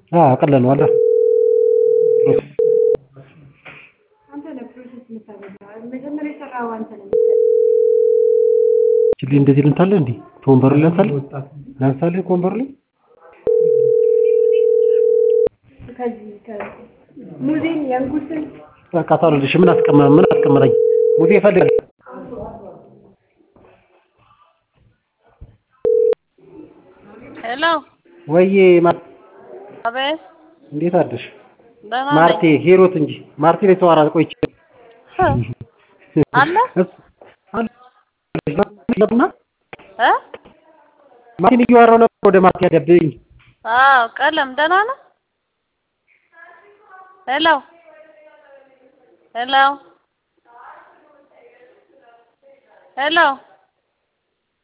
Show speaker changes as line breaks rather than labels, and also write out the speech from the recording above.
አዎ አቀለነዋል። ችሊ እንደዚህ ልንታለ እንዴ ከወንበሩ ላይ ላንሳለ ላንሳለ ከወንበሩ ላይ
ሙዚን የንጉስን
በቃ ታውልልሽ ምን አስቀመ ምን አስቀመጠኝ ሙዜ ይፈልጋል
ሄሎ
ወይዬ ማር
አቤት
እንዴት አደርሽ?
ደህና
ማርቴ
ነኝ
ሂሩት እንጂ ማርቴ ላይ ተዋራ ቆይቼ
አለ
ለቡና
እ
ማርቲን እያወራሁ ነበር ወደ ማርቴ ያገብኝ
አዎ ቀለም ደህና ነህ ሄሎ ሄሎ ሄሎ